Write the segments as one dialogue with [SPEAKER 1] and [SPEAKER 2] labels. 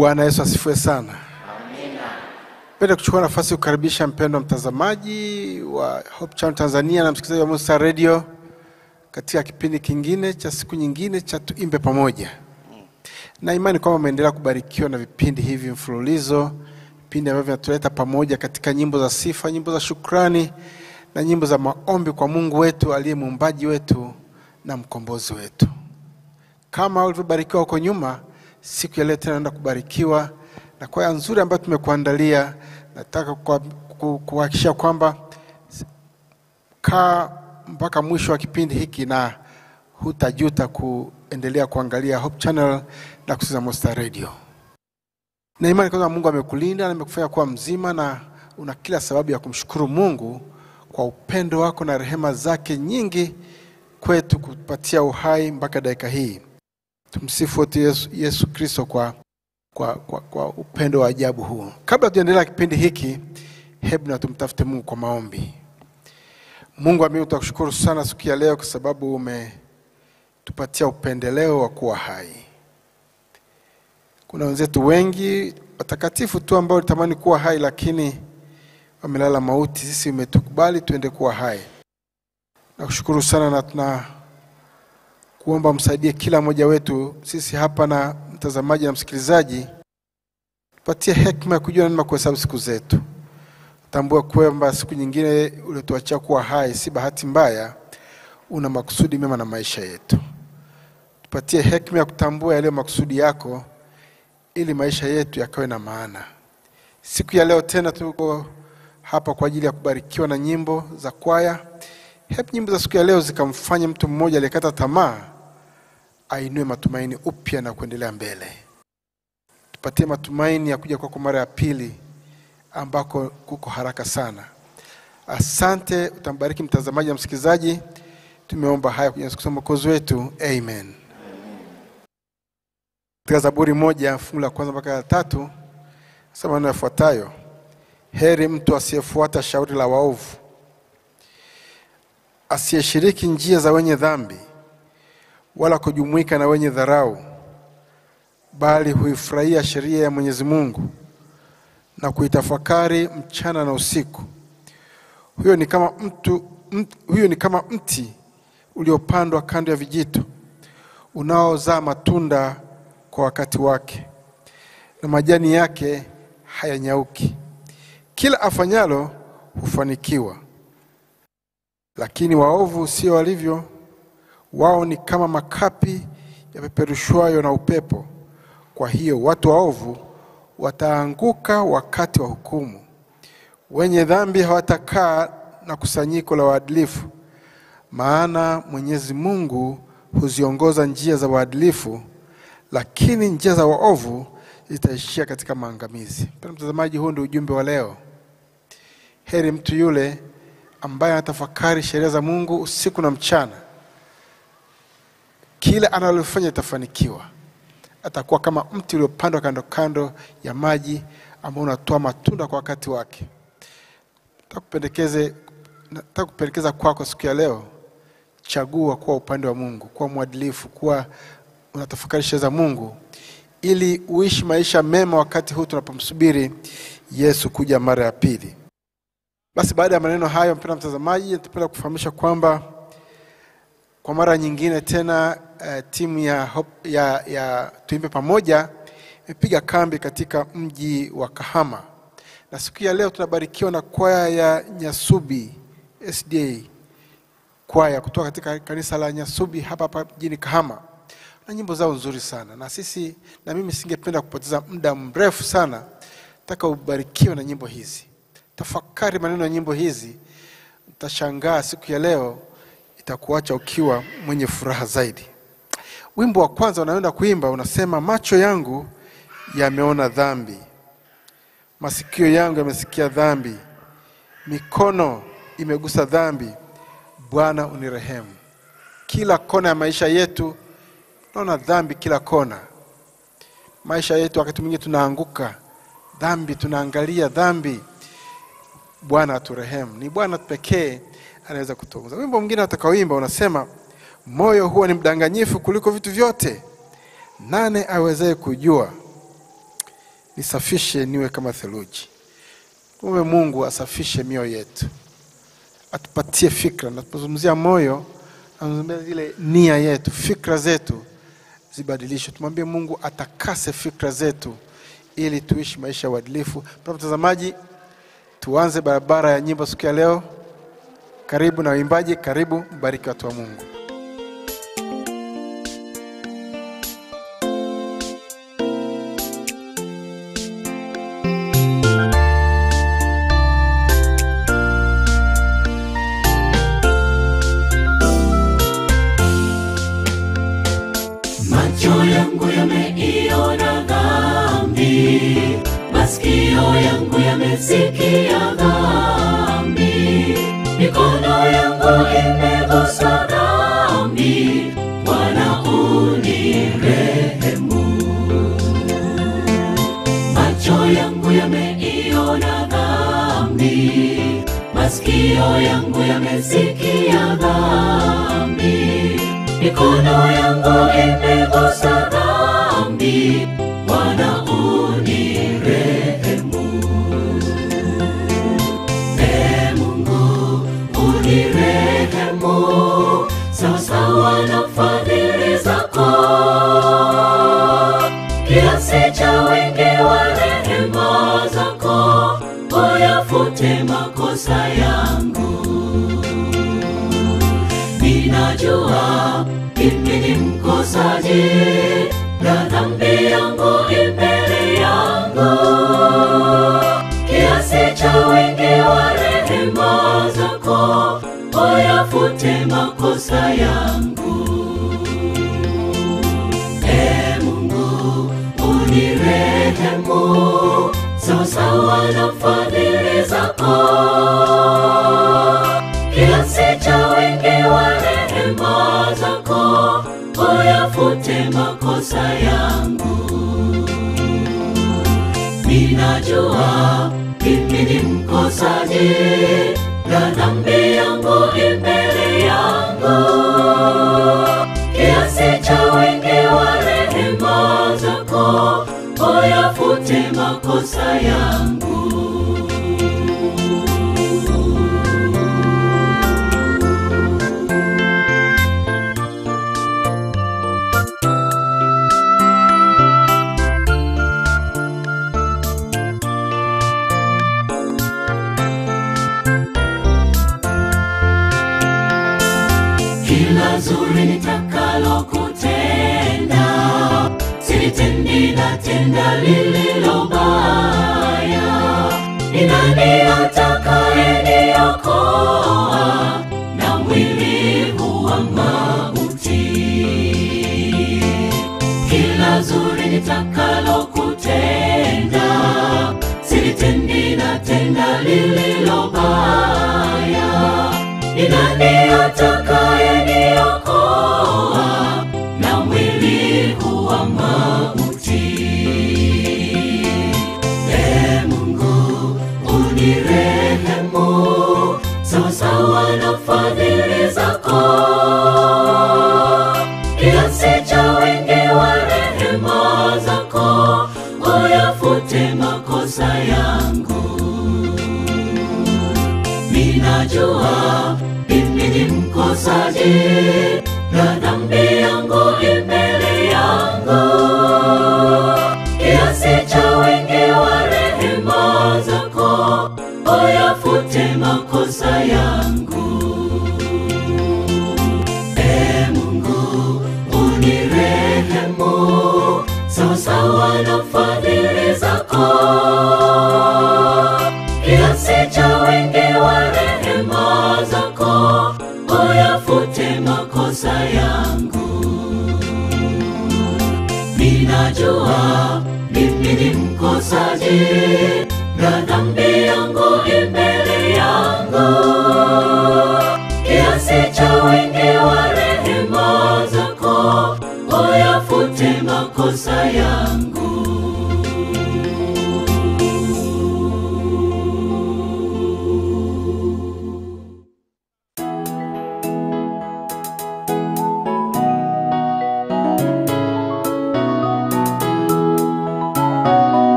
[SPEAKER 1] Bwana Yesu asifiwe sana. Penda kuchukua nafasi kukaribisha mpendwa mtazamaji wa Hope Channel Tanzania na msikilizaji wa Musa Radio katika kipindi kingine cha siku nyingine cha tuimbe pamoja, na imani kwamba umeendelea kubarikiwa na vipindi hivi mfululizo, vipindi ambavyo vinatuleta pamoja katika nyimbo za sifa, nyimbo za shukrani na nyimbo za maombi kwa Mungu wetu aliye muumbaji wetu na mkombozi wetu. Kama ulivyobarikiwa huko nyuma, siku ya leo tena naenda kubarikiwa na kwaya nzuri ambayo tumekuandalia. Nataka kwa- ku- kuhakikisha kwamba kaa mpaka mwisho wa kipindi hiki na hutajuta kuendelea kuangalia Hope Channel na kusikiza Monster Radio. Na imani kwamba Mungu amekulinda na amekufanya kuwa mzima na una kila sababu ya kumshukuru Mungu kwa upendo wako na rehema zake nyingi kwetu kupatia uhai mpaka dakika hii. Tumsifu wote Yesu, Yesu Kristo kwa, kwa, kwa, kwa upendo wa ajabu huu. Kabla tuendelea kipindi hiki, hebu na tumtafute Mungu kwa maombi. Mungu ambaye tutakushukuru sana siku ya leo kwa sababu umetupatia upendeleo wa kuwa hai. Kuna wenzetu wengi watakatifu tu ambao walitamani kuwa hai lakini wamelala mauti. Sisi umetukubali tuende kuwa hai. Nakushukuru sana na tuna kuomba msaidie kila mmoja wetu sisi hapa na mtazamaji na msikilizaji, tupatie hekima ya kujua namna kuhesabu siku zetu. Tambua kwamba siku nyingine uliotuachia kuwa hai si bahati mbaya, una makusudi mema na maisha yetu. Tupatie hekima ya kutambua yaliyo makusudi yako, ili maisha yetu yakawe na maana. Siku ya leo tena tuko hapa kwa ajili ya kubarikiwa na nyimbo za kwaya. Hebu nyimbo za siku ya leo zikamfanya mtu mmoja aliyekata tamaa ainue matumaini upya na kuendelea mbele. Tupatie matumaini ya kuja kwako mara ya pili ambako kuko haraka sana. Asante, utambariki mtazamaji na msikilizaji. Tumeomba haya kwenye siku za mwokozi wetu, amen. Katika Zaburi moja fungu la kwanza mpaka la tatu sema maneno yafuatayo: heri mtu asiyefuata shauri la waovu, asiyeshiriki njia za wenye dhambi, wala kujumuika na wenye dharau, bali huifurahia sheria ya Mwenyezi Mungu na kuitafakari mchana na usiku. Huyo ni kama mtu, mt, huyo ni kama mti uliopandwa kando ya vijito unaozaa matunda kwa wakati wake, na majani yake hayanyauki. Kila afanyalo hufanikiwa. Lakini waovu sio walivyo, wao ni kama makapi yapeperushwayo na upepo. Kwa hiyo watu waovu wataanguka wakati wa hukumu, wenye dhambi hawatakaa na kusanyiko la waadilifu. Maana Mwenyezi Mungu huziongoza njia za waadilifu, lakini njia za waovu zitaishia katika maangamizi. Mpendwa mtazamaji, huu ndio ujumbe wa leo. Heri mtu yule ambaye anatafakari sheria za Mungu usiku na mchana, kila analofanya itafanikiwa. Atakuwa kama mti uliopandwa kando kando ya maji ambao unatoa matunda kwa wakati wake. Takupendekeze, nataka kupendekeza kwako siku ya leo, chagua kuwa upande wa Mungu, kuwa mwadilifu, kuwa unatafakari sheria za Mungu ili uishi maisha mema wakati huu tunapomsubiri Yesu kuja mara ya pili. Basi baada ya maneno hayo, mpendwa mtazamaji, natapenda kufahamisha kwamba kwa mara nyingine tena uh, timu ya, Hope- ya, ya tuimbe pamoja imepiga kambi katika mji wa Kahama, na siku ya leo tunabarikiwa na kwaya ya Nyasubi SDA kwaya kutoka katika kanisa la Nyasubi hapa hapa mjini Kahama, na nyimbo zao nzuri sana, na sisi na mimi singependa kupoteza muda mrefu sana, nataka ubarikiwe na nyimbo hizi. Tafakari maneno ya nyimbo hizi, utashangaa siku ya leo itakuacha ukiwa mwenye furaha zaidi. Wimbo wa kwanza unaenda kuimba unasema, macho yangu yameona dhambi, masikio yangu yamesikia dhambi, mikono imegusa dhambi. Bwana unirehemu. Kila kona ya maisha yetu naona dhambi, kila kona maisha yetu. Wakati mwingine tunaanguka dhambi, tunaangalia dhambi. Bwana aturehemu. Ni Bwana pekee anaweza kutuongoza. Wimbo mwingine atakaoimba unasema, moyo huwa ni mdanganyifu kuliko vitu vyote, nane awezaye kujua? nisafishe niwe kama theluji. Kumbe Mungu asafishe mioyo yetu, atupatie fikra. Na tunapozungumzia moyo, anazungumzia zile nia yetu, fikra zetu zibadilishwe. Tumwambie Mungu atakase fikra zetu ili tuishi maisha ya uadilifu. Mpendwa mtazamaji, tuanze barabara ya nyimbo siku ya leo. Karibu na waimbaji, karibu mbariki watu wa Mungu.
[SPEAKER 2] Macho yangu yameiona dhambi, masikio yangu yamesikia dhambi, mikono yangu imegusa dhambi. Bwana unirehemu. Macho yangu yameiona dhambi, masikio yangu yamesikia dhambi, mikono yangu imegusa dhambi. Bwana unirehemu. Ee Mungu unirehemu, sawasawa na fadhili zako kiasi cha wingi wa rehema zako, uyafute makosa yangu. Ninajua mimi ni mkosaji na dhambi yangu imbele yangu, kiasi cha wingi wa rehema zako, uyafute makosa yangu. Ee Mungu unirehemu, sawasawa na fadhili zako, kiasi cha wingi wa rehema zako, uyafute makosa yangu. Ninajua mimi ni mkosaji na dhambi yangu imbele yangu, kiasi cha wingi wa rehema zako, uyafute makosa yangu. kila zuri nitakalo kutenda, silitendi na tenda lililo baya. Ni nani atakayeniokoa na mwili huu wa mauti? Kila zuri nitakalo kutenda, silitendi na tenda lililo baya. Ni nani atakayeniokoa na mwili huu wa mauti? Ee Mungu unirehemu, sawasawa na fadhili zako, kiasi cha wingi wa rehema zako, uyafute makosa yangu. Ninajua mimi ni mkosaji na dhambi yangu imbele yangu, kiasi cha wingi wa rehema zako, uyafute makosa yangu. Ee Mungu unirehemu, sawasawa na fadhili zako kiasi cha wingi wa rehema zako, uyafute makosa yangu. Ninajua mimi ni mkosaji na dhambi yangu imbele yangu, kiasi cha wingi wa rehema zako, uyafute makosa yangu.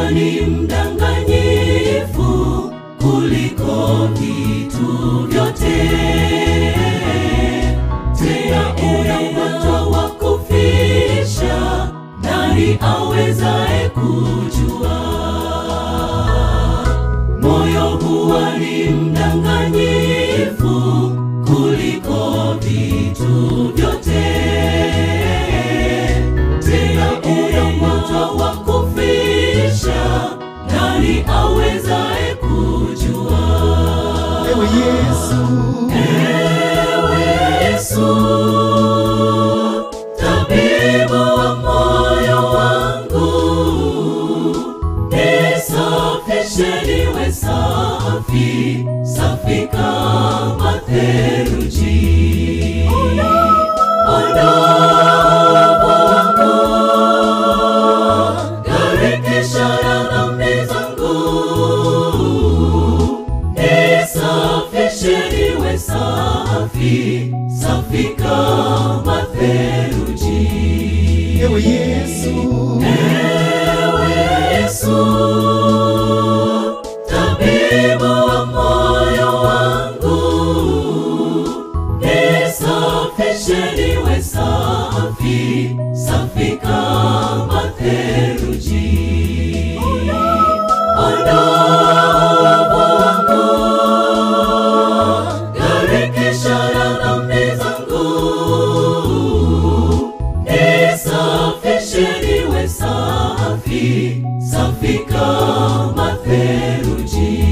[SPEAKER 2] huwa ni mdanganyifu kuliko vitu vyote. Tena una ugonjwa wa kufisha, nani awezaye kujua? Moyo huwa ni mdanganyifu kuliko vitu vyote. Tena una ugonjwa wa kufisha, nani awezaye kujua?
[SPEAKER 3] Ewe Yesu,
[SPEAKER 2] Ewe Yesu, tabibu wa moyo wangu, nisafishe niwe safi, safi kama theluji. Ondoa uovu wangu, garikisha na dhambi zangu nisafishe niwe safi, safi kama theluji.
[SPEAKER 3] Ewe Yesu,
[SPEAKER 2] Ewe Yesu, tabibu wa moyo wangu, nisafishe niwe safi, safi kama theluji. Ondoa uovu wangu, garikisha na dhambi zangu, nisafishe niwe safi, safi kama theluji.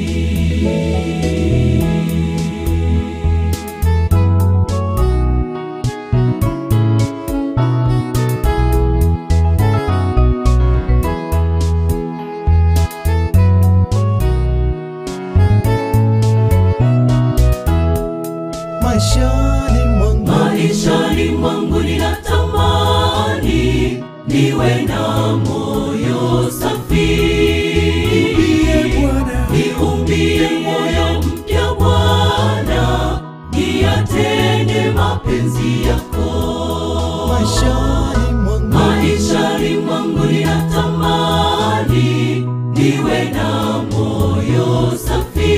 [SPEAKER 3] maishani mwangu
[SPEAKER 2] Maishani mwangu ninatamani niwe na moyo safi,
[SPEAKER 3] Bwana.
[SPEAKER 2] niumbie moyo mpya Bwana, niyatende mapenzi yako.
[SPEAKER 3] maishani mwangu
[SPEAKER 2] Maishani mwangu ninatamani niwe na moyo safi,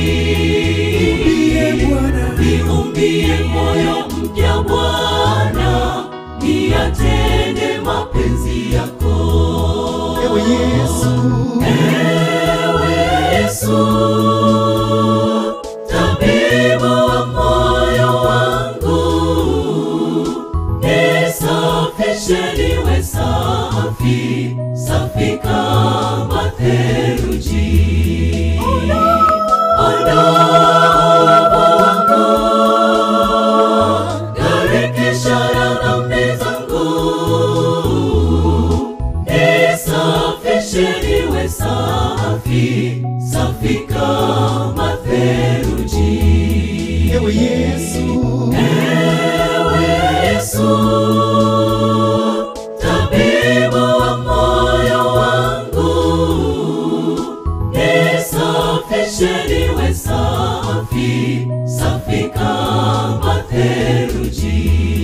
[SPEAKER 3] Bwana.
[SPEAKER 2] niumbie moyo mpya Bwana, niyatende mapenzi yako.
[SPEAKER 3] Ewe Yesu,
[SPEAKER 2] Ewe Yesu, tabibu wa moyo wangu, nisafishe niwe safi, safi kama theluji. Ondoa uovu wangu, garikisha na dhambi zangu, nisafishe niwe safi, safi kama theluji.
[SPEAKER 3] Ewe Yesu,
[SPEAKER 2] Ewe Yesu, tabibu wa moyo wangu, nisafishe niwe safi, safi kama theluji.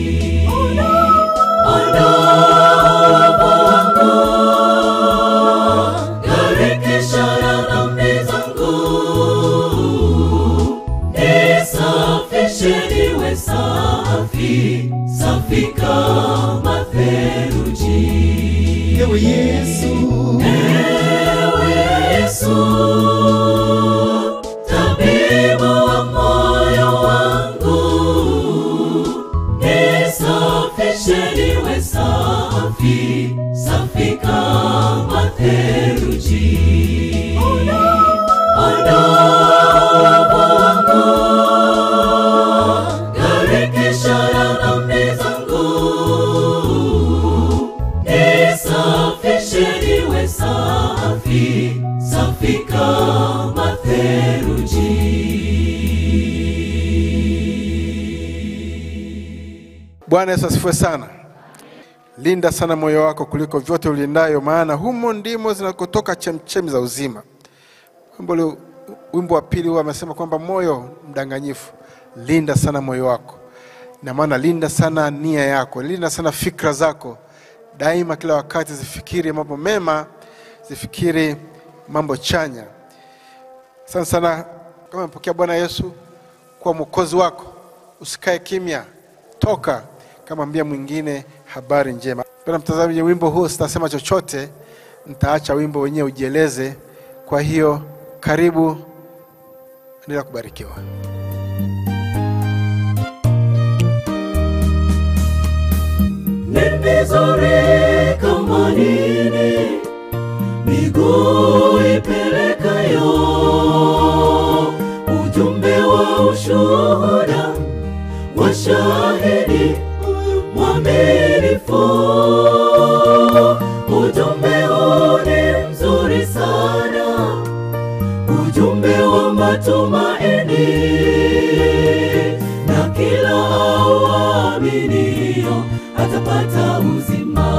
[SPEAKER 2] Ondoa uovu wangu, garikisha na dhambi zangu, nisafishe niwe safi, safi kama theluji.
[SPEAKER 3] Ewe Yesu,
[SPEAKER 2] Ewe Yesu, tabibu wa moyo wangu, nisafishe niwe safi, safi kama theluji. Ondoa uovu wangu, garikisha na dhambi zangu, nisafishe niwe safi, safi kama theluji.
[SPEAKER 1] Bwana Yesu asifiwe sana. Linda sana moyo wako kuliko vyote ulindayo, maana humo ndimo zinakotoka chemchemi za uzima. Wimbo ule- wimbo wa pili huwa amesema kwamba moyo mdanganyifu, linda sana moyo wako, na maana linda sana nia yako, linda sana fikra zako, daima, kila wakati zifikiri mambo mema, zifikiri mambo chanya. Asante sana. Kama umepokea Bwana Yesu kuwa mwokozi wako, usikae kimya, toka kamwambia mwingine habari njema. Pena mtazamaji, wimbo huu sitasema chochote, nitaacha wimbo wenyewe ujieleze. Kwa hiyo karibu, endelea kubarikiwa.
[SPEAKER 2] ni mizuri kama nini miguu ipelekayo ujumbe wa ushuhuda wa shahidi mwaminifu ujumbe huu ni mzuri sana ujumbe wa matumaini na kila auaminio atapata uzima.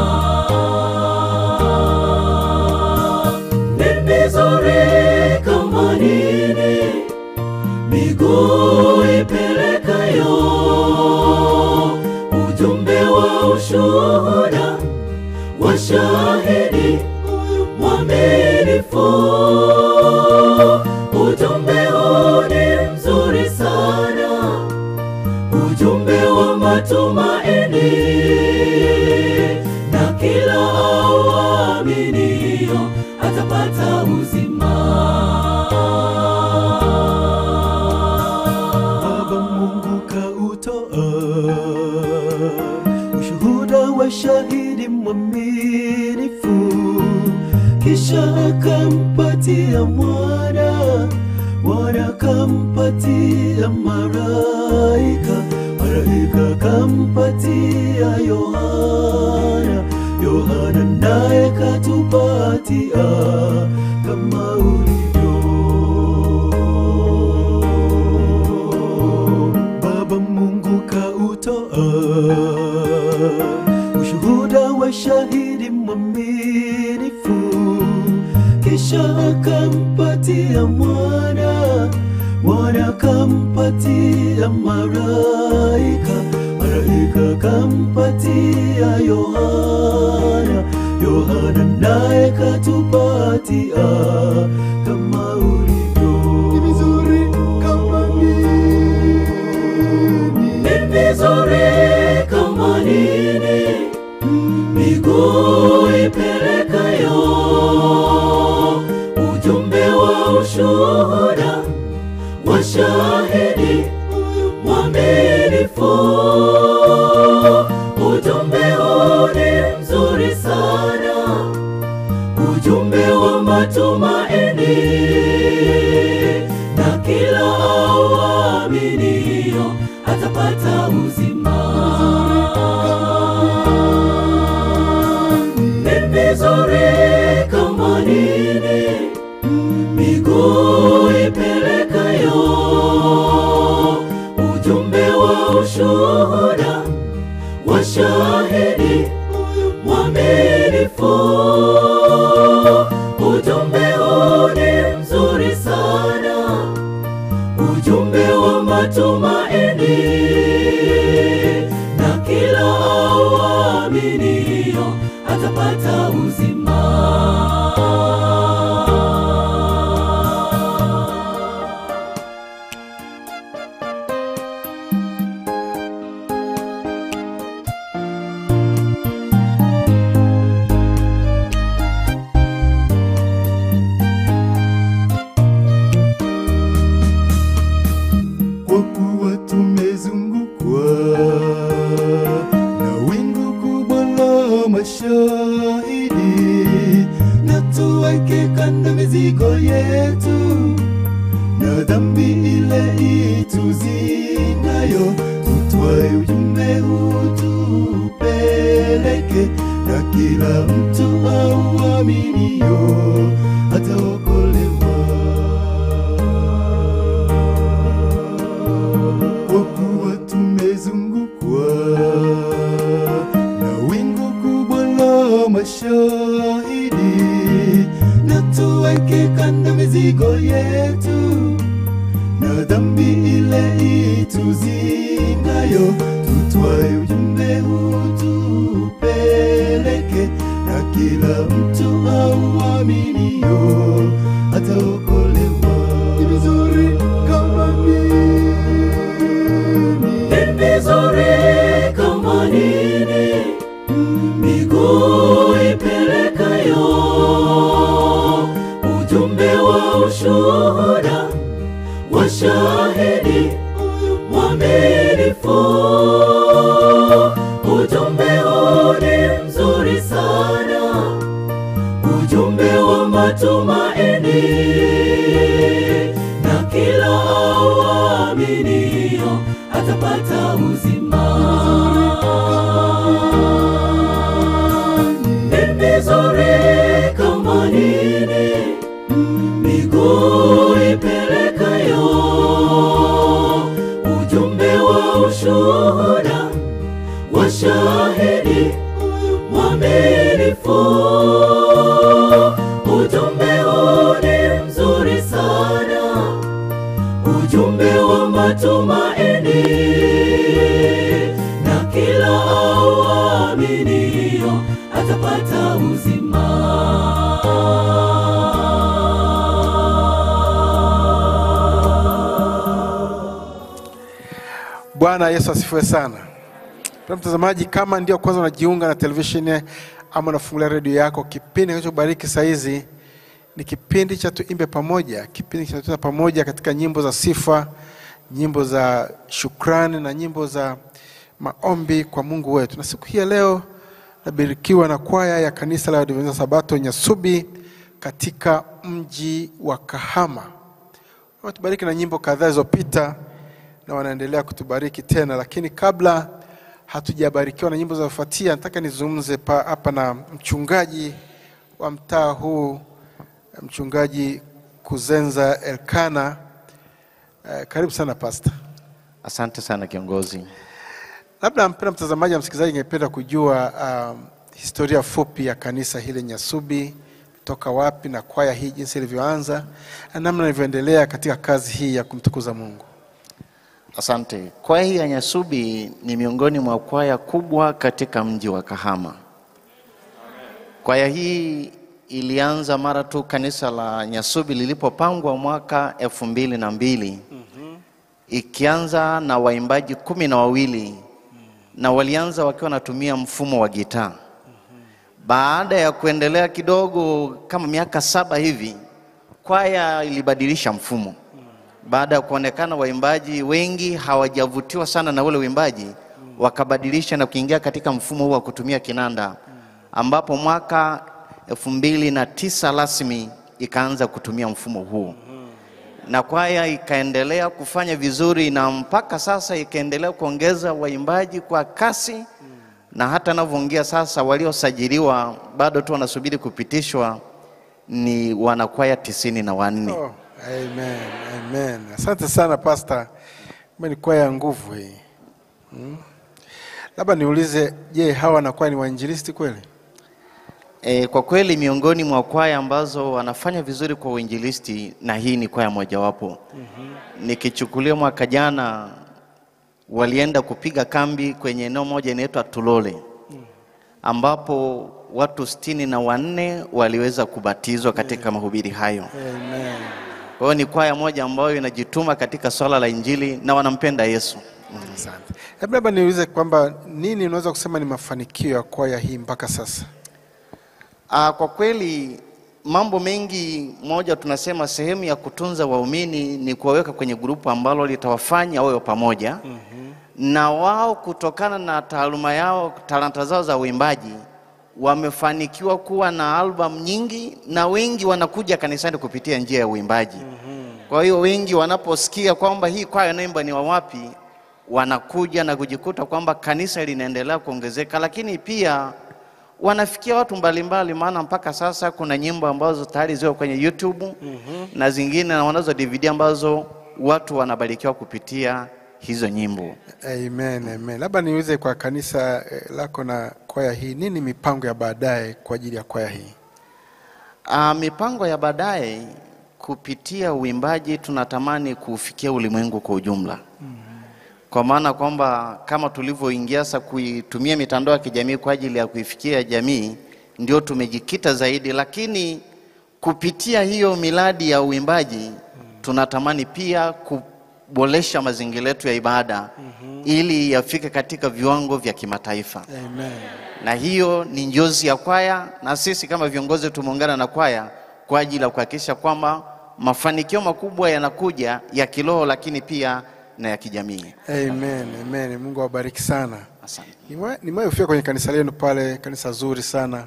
[SPEAKER 2] Ni mizuri kama nini miguu ipelekayo ujumbe wa ushuhuda wa shahidi mwaminifu. Ujumbe huu ni mzuri sana, ujumbe wa matumaini, na kila auaminio atapata uzima.
[SPEAKER 3] Baba Mungu kautoa ushuhuda wa shahidi mwaminifu, kisha akampatia mwana, mwana akampatia malaika, malaika akampatia Yohana, Yohana naye katupatia kama ulivyo Baba Mungu kautoa ushuhuda wa shahidi mwaminifu, kisha akampatia mwana, mwana akampatia malaika, malaika akampatia Yohana, Yohana naye katupatia kama ulivyo. Ni vizuri kama nini
[SPEAKER 2] Ni vizuri kama nini miguu ipelekayo ujumbe wa ushuhuda wa shahidi mwaminifu. Ujumbe huu ni mzuri sana, ujumbe wa matumaini, na kila auaminio atapata uzima. Ni vizuri kama nini miguu ipelekayo ujumbe wa ushuhuda wa shahidi mwaminifu. Ujumbe huu ni mzuri sana, ujumbe wa matumaini, na kila auaminio atapata uzima.
[SPEAKER 3] kwa kuwa tumezungukwa na wingu kubwa la mashahidi, na tuweke kando mizigo yetu na dhambi ile ituzingayo, tutwae ujumbe huu tupeleke, na kila mtu auaminio ataokolewa kwa kuwa tumezungukwa na wingu kubwa la mashahidi, na tuweke kando mizigo yetu na dhambi ile ituzingayo, tutwae ujumbe huu tupeleke, na kila mtu au waaminio ataokolewa. Ni vizuri kama nini
[SPEAKER 2] Ni vizuri kama nini miguu ipelekayo ujumbe wa ushuhuda wa shahidi mwaminifu. Ujumbe huu ni mzuri sana, ujumbe wa matumaini, na kila auaminio atapata uzima. Ni vizuri kama nini miguu ipelekayo ujumbe wa ushuhuda wa shahidi mwaminifu. Ujumbe huu ni mzuri sana, ujumbe wa matumaini, na kila auaminio atapata uzima.
[SPEAKER 1] Bwana Yesu asifiwe sana. Mpendwa mtazamaji, kama ndio kwanza unajiunga na televisheni ama unafungulia redio yako, kipindi kinachobariki saa hizi ni kipindi cha Tuimbe Pamoja, kipindi kinachotuna pamoja katika nyimbo za sifa, nyimbo za shukrani na nyimbo za maombi kwa Mungu wetu. Na siku hii ya leo nabarikiwa na kwaya ya kanisa la Waadventista Sabato Nyasubi katika mji wa Kahama. Wametubariki na nyimbo kadhaa zilizopita na wanaendelea kutubariki tena, lakini kabla hatujabarikiwa na nyimbo zinazofuatia, nataka nizungumze pa- hapa na mchungaji wa mtaa huu, mchungaji Kuzenza Elkana. Eh, karibu sana pasta.
[SPEAKER 4] Asante sana kiongozi.
[SPEAKER 1] Labda mpenda mtazamaji na msikilizaji, ingependa kujua um, historia fupi ya kanisa hili Nyasubi, toka wapi na kwaya hii jinsi ilivyoanza na namna ilivyoendelea katika kazi hii ya kumtukuza Mungu.
[SPEAKER 4] Asante. Kwaya hii ya Nyasubi ni miongoni mwa kwaya kubwa katika mji wa Kahama. Kwaya hii ilianza mara tu kanisa la Nyasubi lilipopangwa mwaka elfu mbili na mbili ikianza na waimbaji kumi na wawili na walianza wakiwa wanatumia mfumo wa gitaa. Baada ya kuendelea kidogo kama miaka saba hivi, kwaya ilibadilisha mfumo baada ya kuonekana waimbaji wengi hawajavutiwa sana na ule uimbaji, wakabadilisha na kuingia katika mfumo huu wa kutumia kinanda, ambapo mwaka elfu mbili na tisa rasmi ikaanza kutumia mfumo huu na kwaya ikaendelea kufanya vizuri, na mpaka sasa ikaendelea kuongeza waimbaji kwa kasi, na hata navyoongea sasa, waliosajiliwa bado tu wanasubiri kupitishwa ni wanakwaya tisini na wanne.
[SPEAKER 1] Oh, amen, amen. Asante sana pasta, Kumbe ni kwaya ya nguvu hii hmm. Labda niulize, je, hawa wanakuwa ni wainjilisti kweli?
[SPEAKER 4] E, kwa kweli miongoni mwa kwaya ambazo wanafanya vizuri kwa uinjilisti na hii ni kwaya mojawapo. mm-hmm. Nikichukulia mwaka jana walienda kupiga kambi kwenye eneo moja inaitwa Tulole ambapo watu sitini na wanne waliweza kubatizwa katika mahubiri hayo.
[SPEAKER 1] Amen.
[SPEAKER 4] Kwa hiyo ni kwaya moja ambayo inajituma katika swala la Injili na wanampenda Yesu.
[SPEAKER 1] Asante. Hebu labda niulize kwamba nini unaweza kusema ni mafanikio ya kwaya hii mpaka sasa?
[SPEAKER 4] Ah, kwa kweli mambo mengi, moja tunasema sehemu ya kutunza waumini ni kuwaweka kwenye grupu ambalo litawafanya wawe pamoja na wao kutokana na taaluma yao, talanta zao za uimbaji wamefanikiwa kuwa na albamu nyingi na wengi wanakuja kanisani kupitia njia ya uimbaji. Kwa hiyo wengi wanaposikia kwamba hii kwaya inaimba ni wa wapi, wanakuja na kujikuta kwamba kanisa linaendelea kuongezeka, lakini pia wanafikia watu mbalimbali, maana mpaka sasa kuna nyimbo ambazo tayari ziko kwenye YouTube na zingine na wanazo DVD ambazo watu wanabarikiwa kupitia hizo nyimbo.
[SPEAKER 1] Amen, amen. Labda niulize kwa kanisa eh, lako na kwaya hii, nini mipango ya baadaye kwa ajili ya kwaya hii?
[SPEAKER 4] Ah, mipango ya baadaye kupitia uimbaji tunatamani kufikia ulimwengu kwa ujumla. Kwa maana kwamba kama tulivyoingia sasa kuitumia mitandao ya kijamii kwa ajili ya kuifikia jamii, ndio tumejikita zaidi, lakini kupitia hiyo miradi ya uimbaji tunatamani pia kuboresha mazingira yetu ya ibada ili yafike katika viwango vya kimataifa
[SPEAKER 1] Amen.
[SPEAKER 4] na hiyo ni njozi ya kwaya, na sisi kama viongozi tumeungana na kwaya kwa ajili ya kuhakikisha kwamba mafanikio makubwa yanakuja ya kiroho, lakini pia na ya kijamii.
[SPEAKER 1] Amen. Amen. Mungu awabariki sana.
[SPEAKER 4] Asante.
[SPEAKER 1] Nimewahi nimewahi kufika kwenye kanisa lenu pale, kanisa zuri sana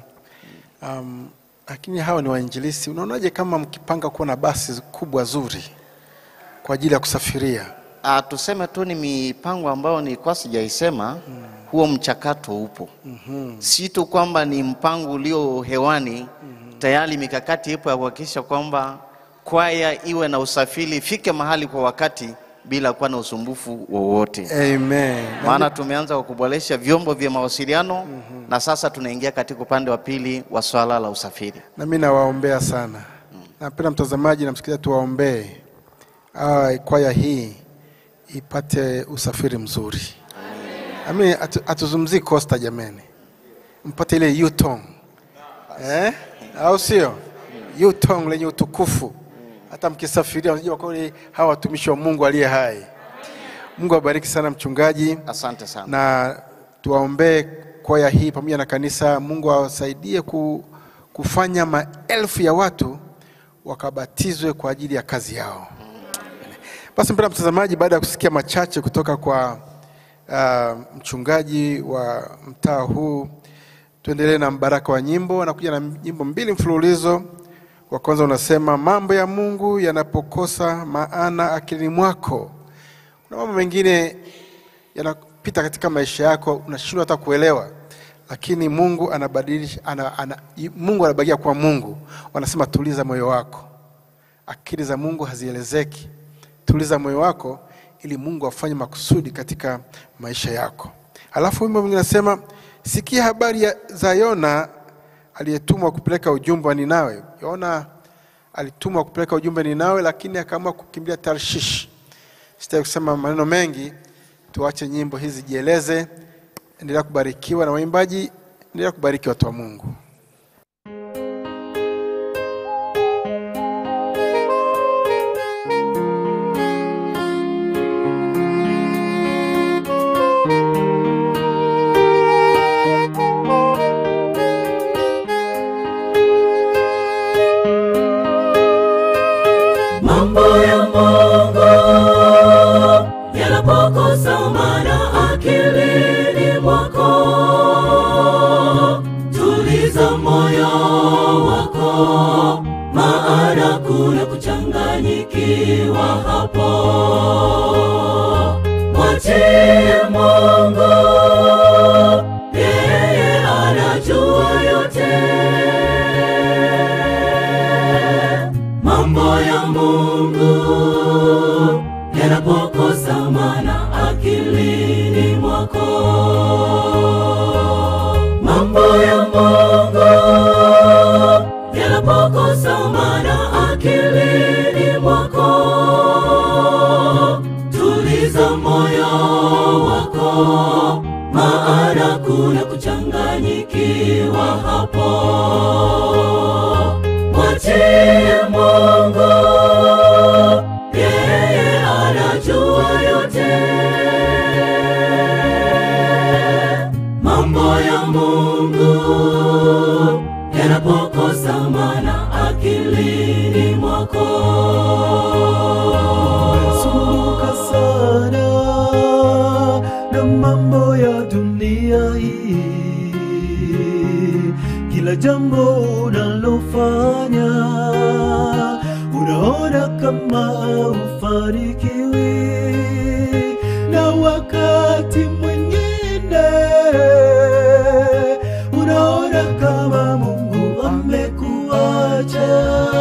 [SPEAKER 1] um, lakini hawa ni wainjilisti. Unaonaje kama mkipanga kuwa na basi kubwa zuri kwa ajili ya kusafiria?
[SPEAKER 4] Ah, tuseme tu ni mipango ambayo nilikuwa sijaisema. Huo mchakato upo, si tu kwamba ni mpango ulio hewani, tayari mikakati ipo ya kuhakikisha kwamba kwaya iwe na usafiri, ifike mahali kwa wakati bila kuwa na usumbufu wowote.
[SPEAKER 1] Amen.
[SPEAKER 4] maana tumeanza kwa kuboresha vyombo vya mawasiliano na sasa tunaingia katika upande wa pili wa swala la usafiri.
[SPEAKER 1] na mimi nawaombea sana. Napenda mtazamaji na msikilizaji, tuwaombee ah, kwaya hii ipate usafiri mzuri. Ami hatu- hatuzungumzii Costa jameni, mpate ile Yutong eh? au sio? Yutong lenye utukufu, hata mkisafiria unajua kweli hawa watumishi wa Mungu aliye hai. Mungu awabariki sana mchungaji
[SPEAKER 4] Asante sana.
[SPEAKER 1] na tuwaombee kwaya hii pamoja na kanisa. Mungu awasaidie ku, kufanya maelfu ya watu wakabatizwe kwa ajili ya kazi yao. Basi mpendwa mtazamaji, baada ya kusikia machache kutoka kwa uh, mchungaji wa mtaa huu, tuendelee na mbaraka wa nyimbo. Anakuja na nyimbo mbili mfululizo. Wa kwanza unasema mambo ya Mungu yanapokosa maana akilini mwako. Kuna mambo mengine yanapita katika maisha yako unashindwa hata kuelewa, lakini Mungu anabadilisha ana, ana, Mungu anabakia kwa Mungu. Wanasema tuliza moyo wako, akili za Mungu hazielezeki. Tuliza moyo wako ili Mungu afanye makusudi katika maisha yako. Alafu wimbo mwingine nasema sikia habari ya, za Yona aliyetumwa kupeleka ujumbe wa Ninawe. Yona alitumwa kupeleka ujumbe Ninawe, lakini akaamua kukimbilia Tarshish. Sitaki kusema maneno mengi, tuache nyimbo hizi jieleze. Endelea kubarikiwa na waimbaji, endelea kubariki watu wa Mungu.
[SPEAKER 2] mambo ya Mungu yanapokosa maana akilini mwako, tuliza moyo wako, maana kuna kuchanganyikiwa hapo. Mwachie Mungu, yeye anajua yote mambo ya Mungu yanapokosa maana akilini mwako, mambo ya Mungu yanapokosa maana akilini mwako, tuliza moyo wako, maana kuna kuchanganyikiwa hapo mwachie Mungu, yeye anajua yote. Mambo ya Mungu yanapokosa maana akilini mwako.
[SPEAKER 3] Sumbuka sana na mambo ya dunia hii, kila jambo unalofanya unaona kama ufanikiwi, na wakati mwingine unaona kama Mungu amekuacha.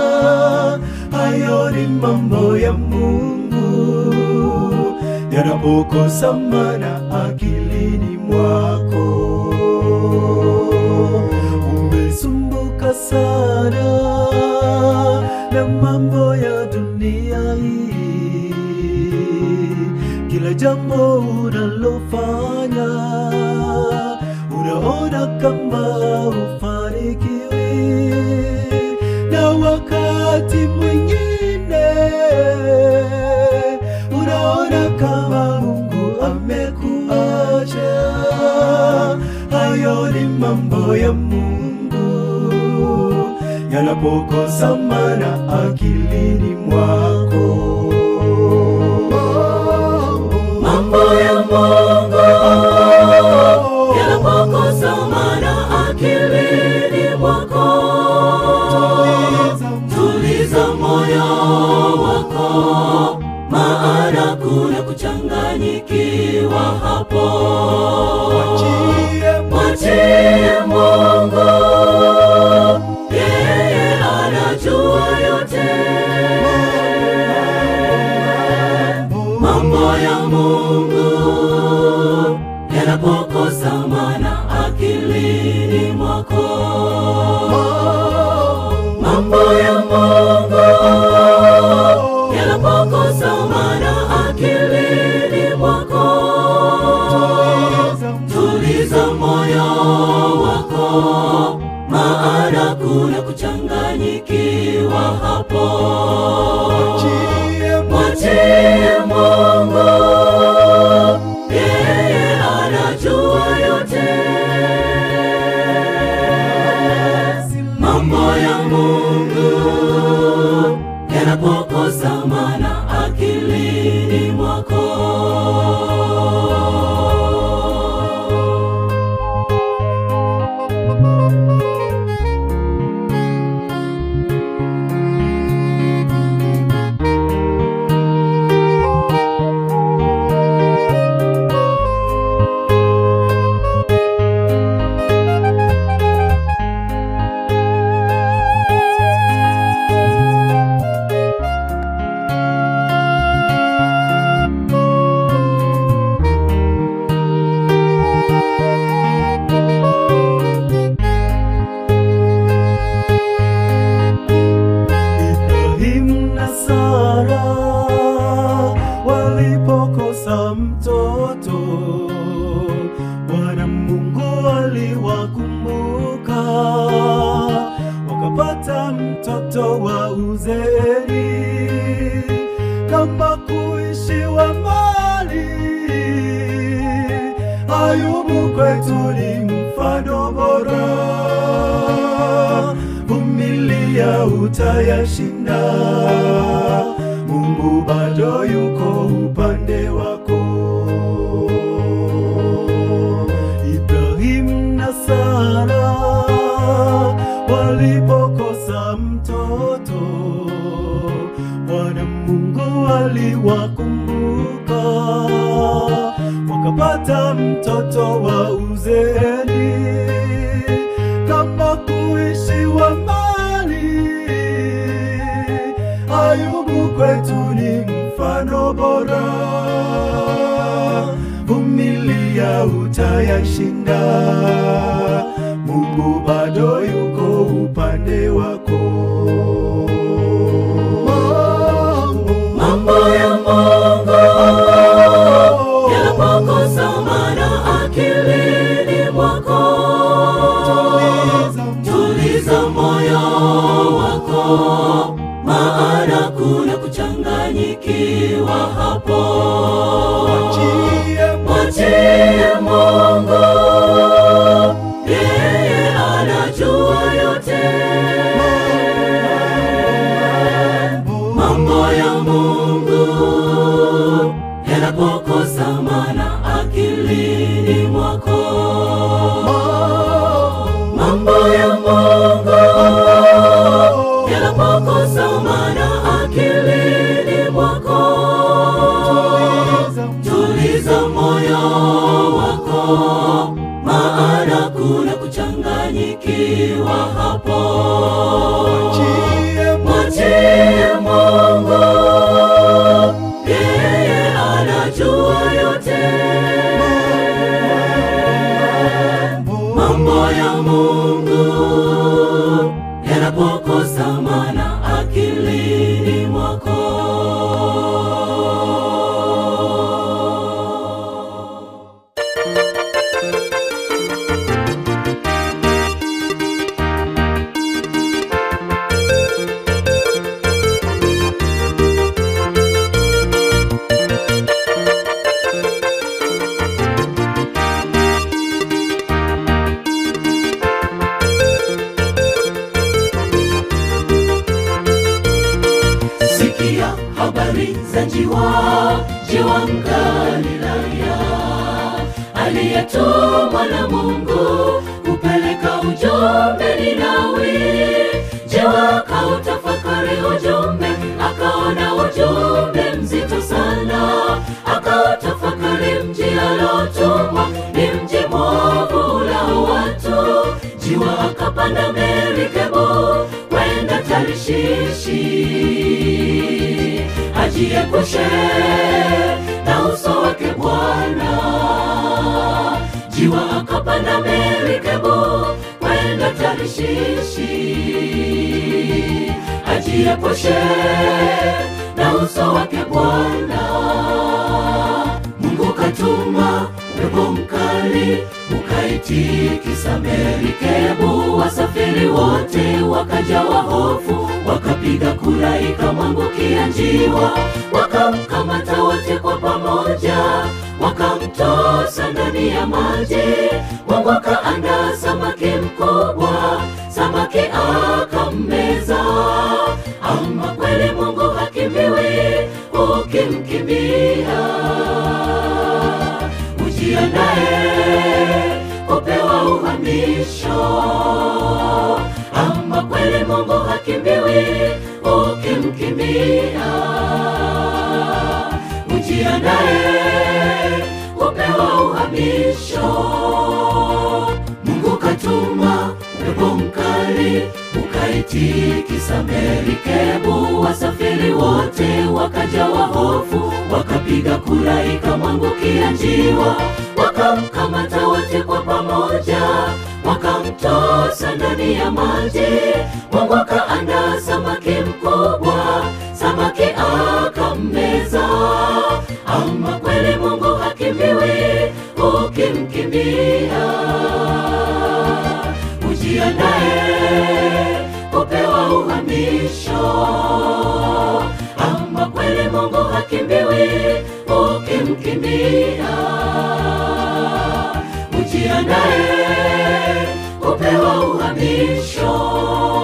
[SPEAKER 3] Hayo ni mambo ya Mungu yanapokosa maana akilini mwako. Umesumbuka sana na mambo ya dunia hii, kila jambo unalofanya unaona kama ufanikiwi, na wakati wakati mwingine unaona kama Mungu amekuacha. Hayo ni mambo ya Mungu yanapokosa maana akilini mwako.
[SPEAKER 2] Mambo ya Mungu yanapokosa maana akilini mwako, tuliza moyo wako, maana kuna kuchanganyikiwa hapo. Mwachie Mungu, yeye anajua yote. Mambo ya Mungu yanapokosa maana akilini mwako. Mambo ya Mungu yanapokosa maana akilini mwako. Tuliza moyo wako, maana kuna kuchanganyikiwa hapo. Mwachie Mungu, yeye anajua yote. Mambo ya Mungu yanapokosa maana akilini mwako.
[SPEAKER 3] Ibrahim na Sara walipokosa mtoto, Bwana Mungu aliwakumbuka, wakapata mtoto wa uzeeni, kama kuishiwa mali. Ayubu kwetu ni mfano bora vumilia utayashinda. Mungu bado yuko upande wako. Ibrahim na Sara walipokosa mtoto, Bwana Mungu aliwakumbuka, wakapata mtoto wa uzeeni kama kuishiwa mali. Ayubu kwetu ni mfano bora, vumilia utayashinda. Mungu bado yuko upande wako.
[SPEAKER 2] Mambo ya Mungu yanapokosa maana akilini mwako. Tuliza moyo wako, maana kuna kuchanganyikiwa hapo. Mwachie Mungu, yeye anajua yote. Mambo ya Mungu yanapokosa maana akilini mwako. Mambo ya Mungu yanapokosa maana akilini mwako. Tuliza moyo wako, maana kuna kuchanganyikiwa hapo. Mwachie Mungu, yeye anajua yote. Mambo ya Mungu yanapokosa maana akilini mwako. na Mungu kupeleka ujumbe Ninawi. Je, wakautafakari ujumbe, akaona ujumbe mzito sana, akautafakari mji alotumwa ni mji mwovu ulao watu. Jiwa akapanda merikebu kwenda Tarishishi, ajiepushe na uso wake Bwana. Jiwa akapanda merikebu kwenda Tarishishi, ajiepushe na uso wake Bwana. Mungu katuma upepo mkali ukaitikisa merikebu, wasafiri wote wakajawa hofu, wakapiga kura ikamwangukia njiwa, wakamkamata wote kwa pamoja, wakamtosa ndani ya maji. Mungu akaandaa samaki mkubwa, samaki akammeza. Ama kweli Mungu hakimbiwi, ukimkimbia ujiandae kupewa uhamisho. Ama kweli Mungu hakimbiwi, ukimkimbia ujiandae kupewa uhamisho. Mungu katuma upepo mkali ukaitikisa merikebu, wasafiri wote wakajawa hofu, wakapiga kura ikamwangukia njiwa, wakamkamata wote kwa pamoja, wakamtosa ndani ya maji. Mungu akaandaa samaki mkubwa, samaki akammeza. Ama kweli Mungu hakimbiwi, ukimkimbia ujiandae kupewa uhamisho. Ama kweli Mungu hakimbiwi, ukimkimbia ujiandae kupewa uhamisho.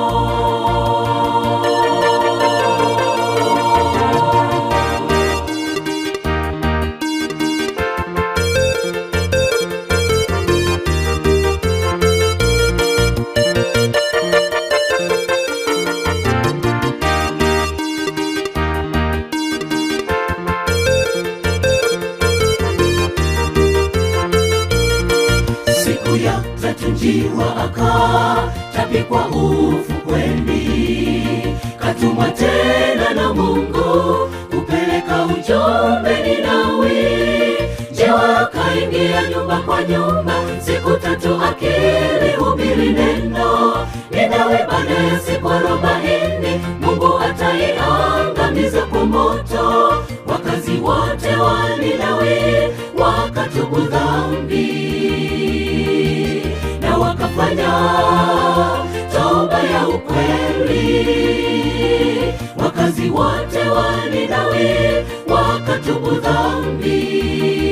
[SPEAKER 2] Siku ya tatu njiwa akatapikwa ufukweni, katumwa tena na Mungu kupeleka ujumbe Ninawi. Njiwa akaingia nyumba kwa nyumba, siku tatu akilihubiri neno Ninawi. Baada ya siku arobaini Mungu ataiangamiza kwa moto wakazi wote wa Ninawi, wakatubu dhambi na wakafanya toba ya ukweli. Wakazi wote wa Ninawi wakatubu dhambi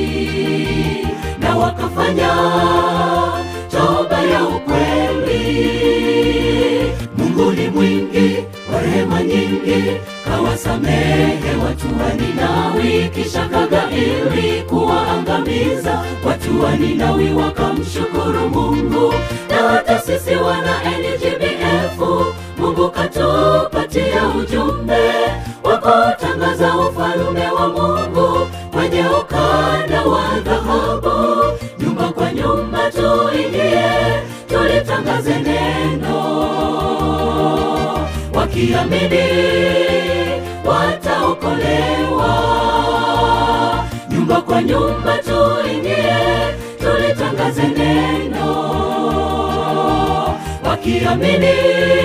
[SPEAKER 2] na wakafanya toba ya ukweli. Mungu ni mwingi wa rehema nyingi, kawasamehe watu wa Ninawi, kisha kagairi kuwaangamiza watu wa Ninawi. Wakamshukuru Mungu, na hata sisi wana NGBF, Mungu katupatia ujumbe wa kutangaza ufalume wa Mungu kwenye ukanda wa dhahabu. Nyumba kwa nyumba tuingie, tulitangaze neno wakiamini wataokolewa. Nyumba kwa nyumba tuingie, tulitangaze neno, wakiamini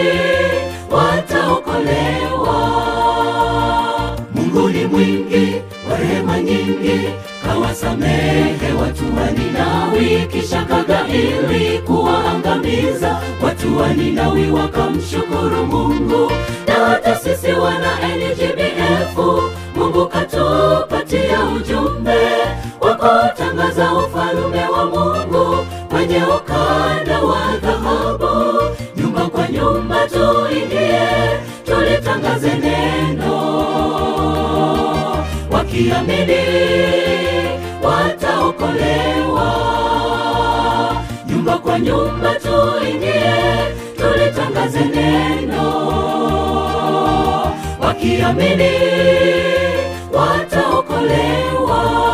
[SPEAKER 2] wataokolewa. Mungu ni mwingi wa rehema nyingi, kawasamehe watu wa Ninawi, kisha kagairi kuwaangamiza watu wa Ninawi. Wakamshukuru Mungu, na hata sisi wana NGBF, Mungu katupatia ujumbe wa kutangaza ufalume wa Mungu kwenye ukanda wa dhahabu. Nyumba kwa nyumba tuingie, tulitangaze neno wakiamini wataokolewa. kwa nyumba tuingie, tulitangaze neno, wakiamini wataokolewa.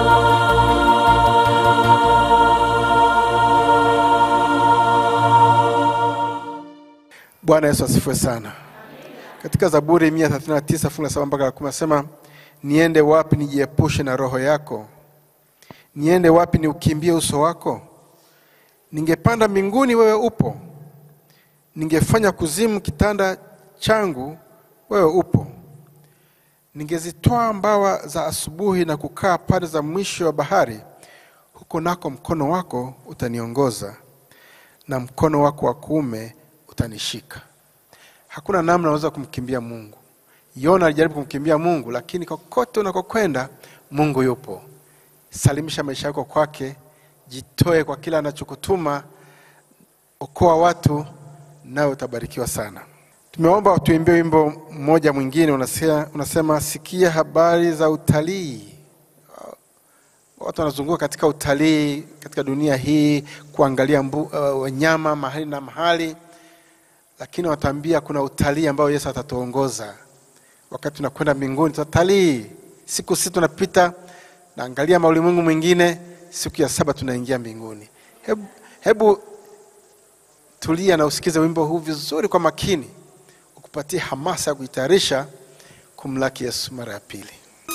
[SPEAKER 1] Bwana Yesu asifiwe sana. Katika Zaburi 139 fungu la saba mpaka la kumi nasema, niende wapi nijiepushe na roho yako? Niende wapi niukimbie uso wako? Ningepanda mbinguni, wewe upo. Ningefanya kuzimu kitanda changu, wewe upo. Ningezitoa mbawa za asubuhi na kukaa pande za mwisho wa bahari, huko nako mkono wako utaniongoza na mkono wako wa kuume utanishika. Hakuna namna unaweza kumkimbia Mungu. Yona alijaribu kumkimbia Mungu, lakini kokote unakokwenda Mungu yupo. Salimisha maisha yako kwake, jitoe kwa kila anachokutuma, okoa watu, nawe utabarikiwa sana. Tumeomba tuimbie wimbo mmoja mwingine unasema, unasema sikia habari za utalii. Watu wanazunguka katika utalii katika dunia hii kuangalia mbu, uh, wanyama mahali na mahali, lakini wataambia kuna utalii ambao Yesu atatuongoza wakati tunakwenda mbinguni. Tutatalii siku sita, tunapita naangalia maulimwengu mwingine, siku ya saba tunaingia mbinguni. Hebu, hebu tulia na usikize wimbo huu vizuri kwa makini, ukupatie hamasa ya kujitayarisha kumlaki Yesu mara ya pili.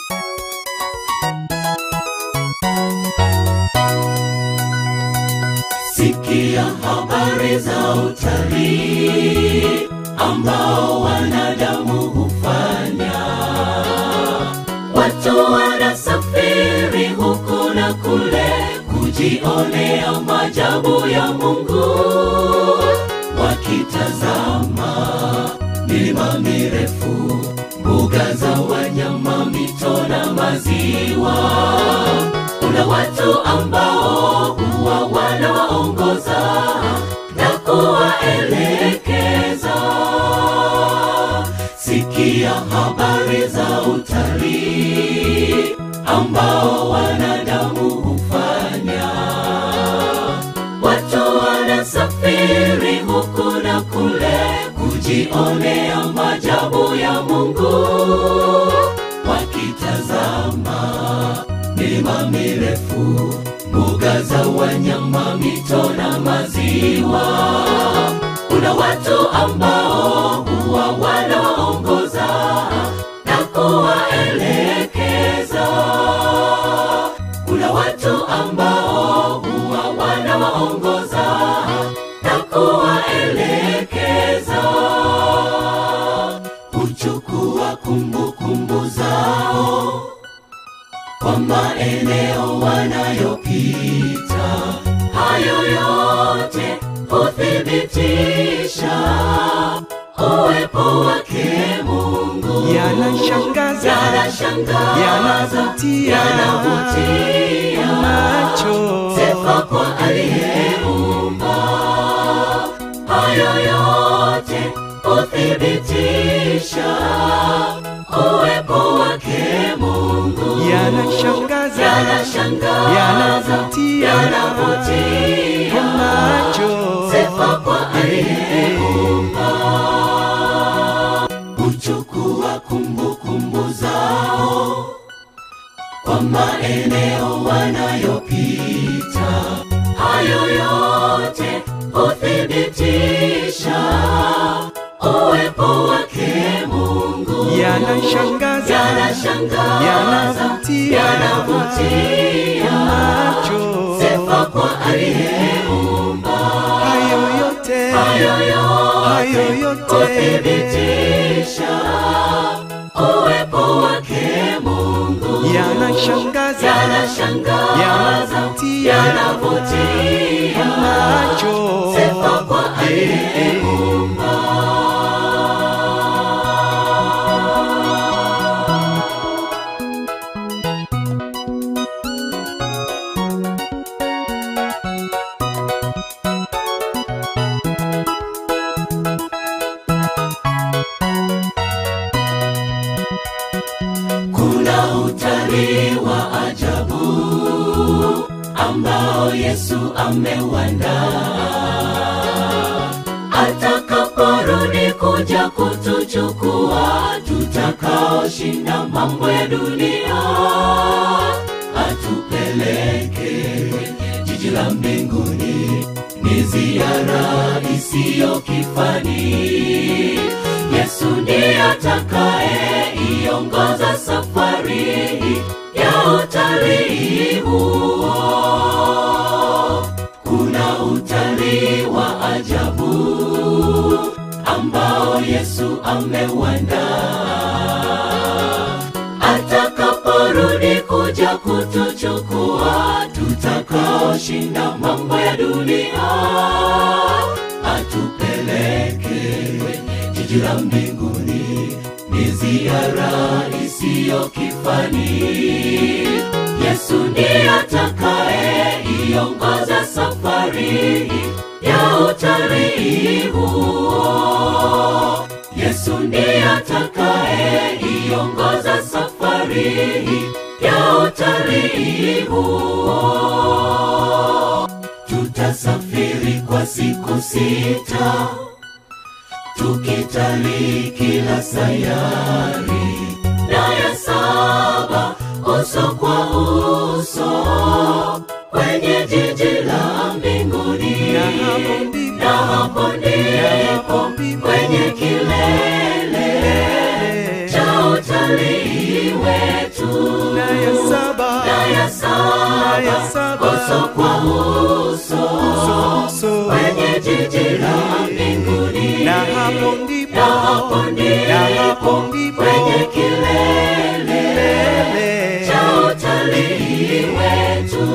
[SPEAKER 2] Sikia habari za utalii ambao wanadamu hufanya. Watu wanasafiri huku na kule kujionea maajabu ya Mungu, wakitazama milima mirefu, mbuga za wanyama, mito na maziwa. Kuna watu ambao huwa wanawaongoza na kuwaelekeza. Sikia habari za utalii ambao wanadamu hufanya. Watu wanasafiri huku na kule kujionea maajabu ya Mungu, wakitazama milima mirefu, mbuga za wanyama, mito na maziwa. Kuna watu ambao huwa wanawaongoza na kuwaelekeza. Kuna watu ambao huwa wanawaongoza na kuwaelekeza. Huchukua kumbukumbu zao kwa maeneo wanayopita. Hayo yote huthibitisha uwepo wake Mungu.
[SPEAKER 3] yanashangaza
[SPEAKER 2] Yanashangaza,
[SPEAKER 3] yanavutia
[SPEAKER 2] yanavutia
[SPEAKER 3] macho
[SPEAKER 2] sifa kwa aliyeumba. Hayo yote huthibitisha uwepo wake Mungu.
[SPEAKER 3] yanashangaza
[SPEAKER 2] Yanashangaza,
[SPEAKER 3] yanavutia
[SPEAKER 2] yanavutia
[SPEAKER 3] macho
[SPEAKER 2] sifa kwa aliyeumba. Huchukua kumbukumbu zao kwa maeneo wanayopita. Hayo yote huthibitisha uwepo wake Mungu.
[SPEAKER 3] yanashangaza
[SPEAKER 2] Yanashangaza,
[SPEAKER 3] yanavutia
[SPEAKER 2] yanavutia
[SPEAKER 3] macho
[SPEAKER 2] sifa kwa aliyeumba.
[SPEAKER 3] hayo yote
[SPEAKER 2] Hayo
[SPEAKER 3] hayo
[SPEAKER 2] yote
[SPEAKER 3] yote
[SPEAKER 2] huthibitisha uwepo wake Mungu.
[SPEAKER 3] yanashangaza
[SPEAKER 2] Yanashangaza,
[SPEAKER 3] yanavutia
[SPEAKER 2] yanavutia
[SPEAKER 3] macho
[SPEAKER 2] sifa kwa aliyeumba. Kuna utalii wa ajabu ambao Yesu ameuandaa atakaporudi kuja kutuchukua, tutakaoshinda mambo ya dunia, atupeleke kwenye jiji la mbinguni. Ni ziara isiyo kifani. Yesu ndiye atakaye iongoza safari ya utalii huo. Kuna utalii wa ajabu ambao Yesu ameuandaa. Atakaporudi kuja kutuchukua, tutakaoshinda mambo ya dunia, atupeleke kwenye jiji la mbinguni. Ni ziara isiyo kifani. Yesu ndiye atakaye iongoza safari ya utalii huo. Yesu ndiye atakaye iongoza safari ya utalii huo. Tutasafiri kwa siku sita tukitalii kila sayari na ya saba uso kwa uso kwenye jiji la mbinguni na hapo ndipo kwenye kilele cha utalii wetu
[SPEAKER 3] na ya saba
[SPEAKER 2] na ya saba uso kwa uso
[SPEAKER 3] uso
[SPEAKER 2] kwenye jiji la mbinguni
[SPEAKER 3] na hapo ndipo
[SPEAKER 2] na hapo
[SPEAKER 3] na hapo
[SPEAKER 2] ndipo
[SPEAKER 3] ndipo
[SPEAKER 2] kwenye kilele
[SPEAKER 3] kilele
[SPEAKER 2] cha utalii wetu.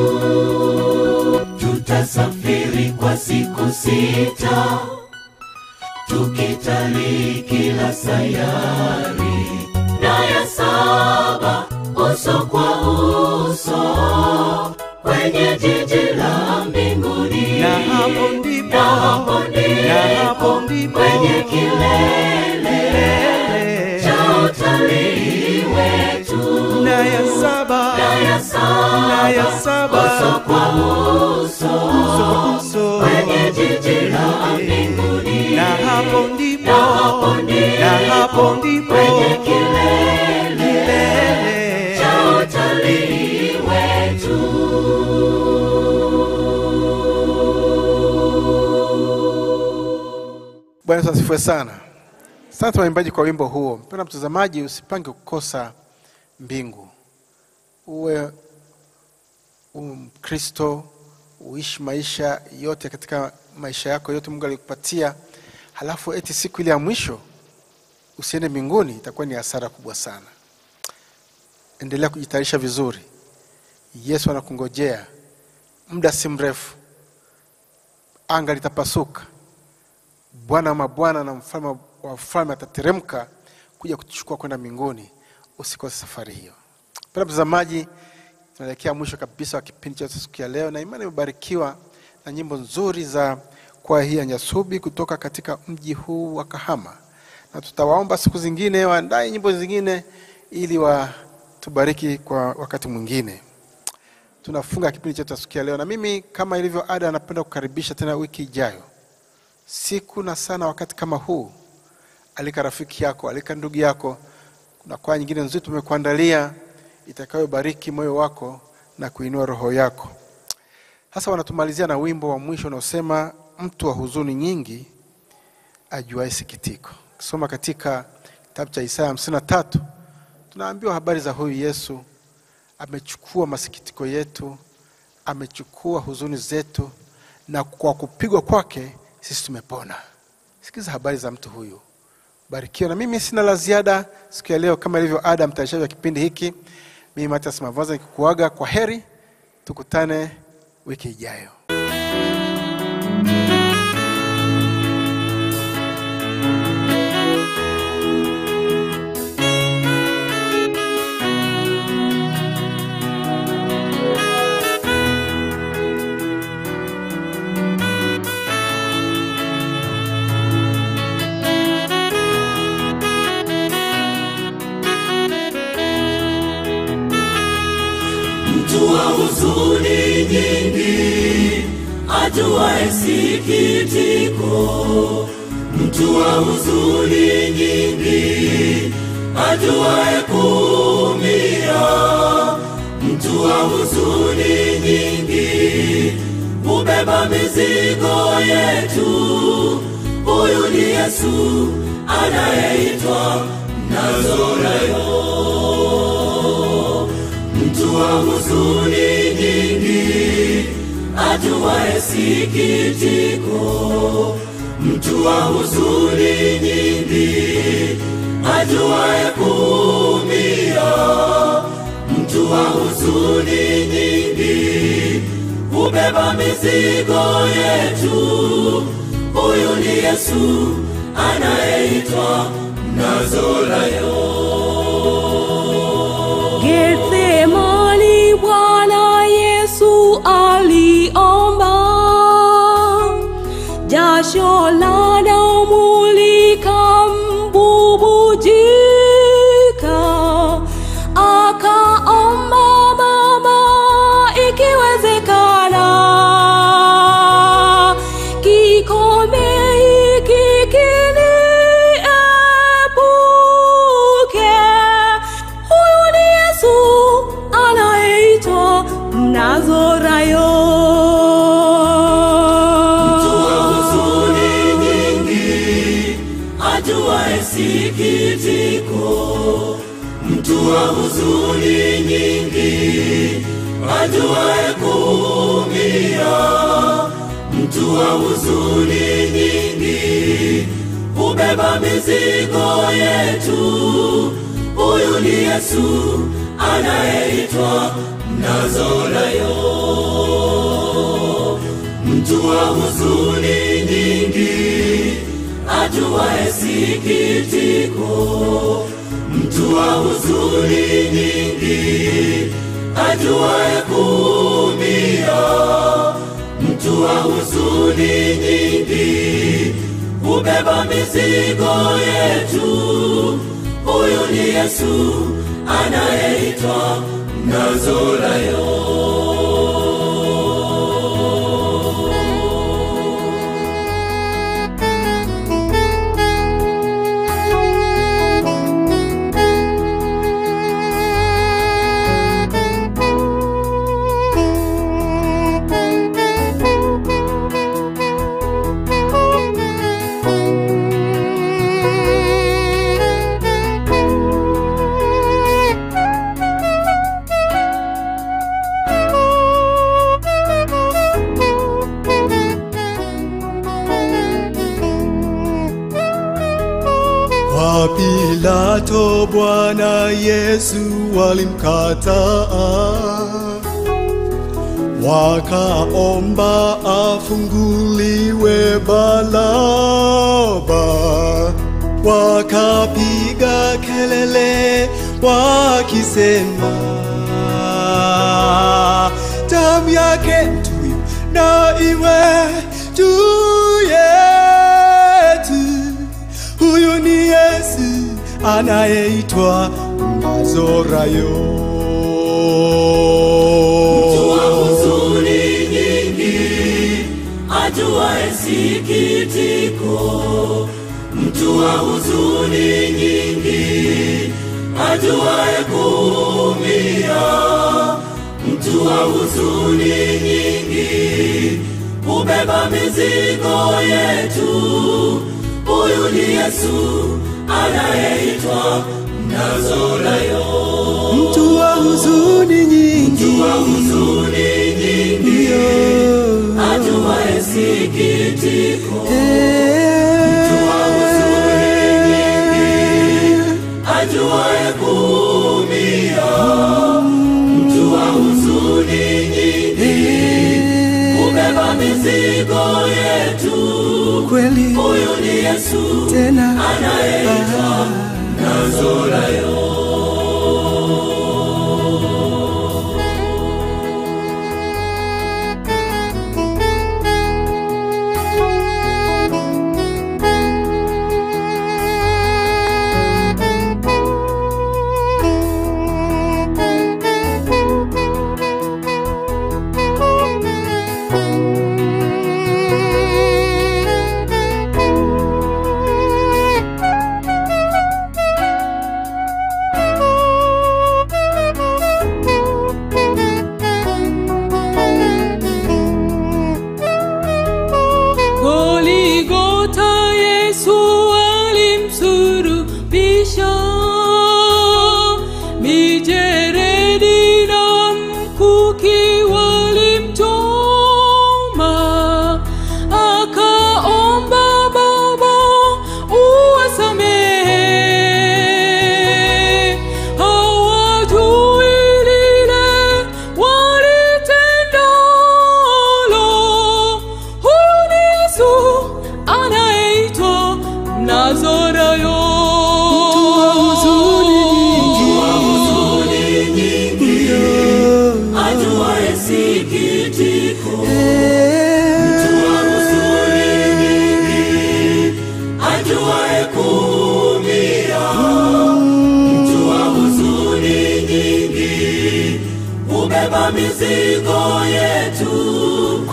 [SPEAKER 2] Tutasafiri kwa siku sita tukitalii kila sayari na ya saba uso kwa uso kwenye jiji la mbinguni
[SPEAKER 3] na hapo ndipo
[SPEAKER 2] na hapo
[SPEAKER 3] na hapo
[SPEAKER 2] ndipo
[SPEAKER 3] ndipo
[SPEAKER 2] kwenye kilele
[SPEAKER 3] kilele
[SPEAKER 2] cha utalii wetu
[SPEAKER 3] na ya saba
[SPEAKER 2] na ya saba
[SPEAKER 3] na ya saba
[SPEAKER 2] uso kwa uso
[SPEAKER 3] uso uso
[SPEAKER 2] kwenye jiji la mbinguni
[SPEAKER 3] na hapo ndipo
[SPEAKER 2] na hapo ndipo
[SPEAKER 3] na hapo ndipo
[SPEAKER 2] kwenye kilele
[SPEAKER 3] kilele
[SPEAKER 2] cha utalii wetu.
[SPEAKER 1] Bwana Yesu asifiwe sana. Asante waimbaji kwa wimbo huo. Mpendwa mtazamaji, usipange kukosa mbingu. Uwe uwe Mkristo, uishi maisha yote katika maisha yako yote Mungu alikupatia, halafu eti siku ile ya mwisho usiende mbinguni, itakuwa ni hasara kubwa sana. Endelea kujitayarisha vizuri. Yesu anakungojea muda si mrefu, anga litapasuka. Bwana wa mabwana na mfalme wa wafalme atateremka kuja kutuchukua kwenda mbinguni. Usikose safari hiyo. Mpendwa mtazamaji, tunaelekea mwisho kabisa wa kipindi cha siku ya leo, na imani imebarikiwa na nyimbo nzuri za kwaya hii ya Nyasubi kutoka katika mji huu wa Kahama, na tutawaomba siku zingine waandae nyimbo zingine ili watubariki kwa wakati mwingine. Tunafunga kipindi chetu cha siku ya leo, na mimi kama ilivyo ada, napenda kukaribisha tena wiki ijayo siku na sana wakati kama huu. Alika rafiki yako, alika ndugu yako. Kuna kwaya nyingine nzuri tumekuandalia itakayobariki moyo wako na kuinua roho yako. Sasa wanatumalizia na wimbo wa mwisho unaosema mtu wa huzuni nyingi ajuaye sikitiko. Kisoma katika kitabu cha Isaya hamsini na tatu tunaambiwa habari za huyu Yesu. Amechukua masikitiko yetu, amechukua huzuni zetu, na kwa kupigwa kwake sisi tumepona. Sikiza habari za mtu huyu, barikiwa. Na mimi sina la ziada siku ya leo, kama ilivyo ada, mtayarishaji wa kipindi hiki, mimi Matias Mavaza nikikuaga kwa heri, tukutane wiki ijayo.
[SPEAKER 2] mtu wa huzuni nyingi ajuaye sikitiko, mtu wa huzuni nyingi, ajuaye kuumia, mtu wa huzuni nyingi, hubeba mizigo yetu. Huyu ni Yesu anayeitwa Nazoreo, mtu wa huzuni nyingi, ajuaye sikitiko, mtu wa huzuni nyingi, ajuaye kuumia, mtu wa huzuni nyingi, hubeba mizigo yetu. Huyu ni Yesu anayeitwa Nazoreo.
[SPEAKER 5] Gethsemani Bwana Yesu aliomba, jasho la damu likambubujika, akaomba Baba, ikiwezekana kikombe hiki kiniepuke. Huyu ni Yesu anayeitwa Mnazorayo.
[SPEAKER 2] Mtu wa huzuni nyingi, ajuaye sikitiko, mtu wa huzuni nyingi, ajuaye kuumia, mtu wa huzuni nyingi, hubeba mizigo yetu. Huyu ni Yesu anayeitwa Nazoreo mtu wa huzuni nyingi, ajuaye sikitiko, mtu wa huzuni nyingi, ajuaye kuumia, mtu wa huzuni nyingi, hubeba mizigo yetu. Huyu ni Yesu anayeitwa Nazoreo.
[SPEAKER 3] Kwa Pilato Bwana Yesu walimkataa, wakaomba afunguliwe Baraba, wakapiga kelele wakisema, damu yake tuyo na iwe juu yetu. Huyu ni Yesu anayeitwa Mnazorayo.
[SPEAKER 2] Mtu wa huzuni nyingi, ajuaye sikitiko, mtu wa huzuni nyingi, ajuaye kuumia, mtu wa huzuni nyingi, hubeba mizigo yetu. Huyu ni Yesu anayeitwa Nazoreo.
[SPEAKER 3] Mtu wa huzuni nyingi,
[SPEAKER 2] Mtu wa huzuni nyingi, ajuaye sikitiko, mtu wa huzuni nyingi, ajuaye kuumia, mtu wa huzuni nyingi, hubeba mizigo yetu.
[SPEAKER 3] kweli
[SPEAKER 2] Huyu ni Yesu
[SPEAKER 3] tena
[SPEAKER 2] anayeitwa Nazoreo.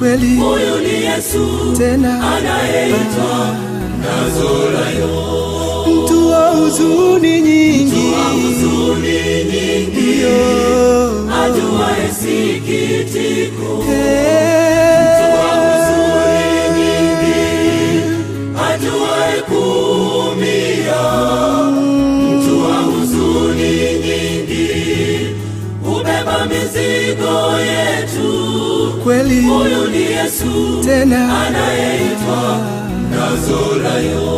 [SPEAKER 3] kweli
[SPEAKER 2] huyu ni Yesu
[SPEAKER 3] tena
[SPEAKER 2] anayeitwa Nazarayo.
[SPEAKER 3] mtu wa huzuni nyingi
[SPEAKER 2] Huzuni nyingi,
[SPEAKER 3] Yo.
[SPEAKER 2] ajuaye sikitiko,
[SPEAKER 3] Eh.
[SPEAKER 2] huzuni nyingi, ajuaye kuumia, mtu wa huzuni nyingi, hubeba mizigo yetu.
[SPEAKER 3] kweli
[SPEAKER 2] Huyu ni Yesu
[SPEAKER 3] tena
[SPEAKER 2] anayeitwa Nazarayo.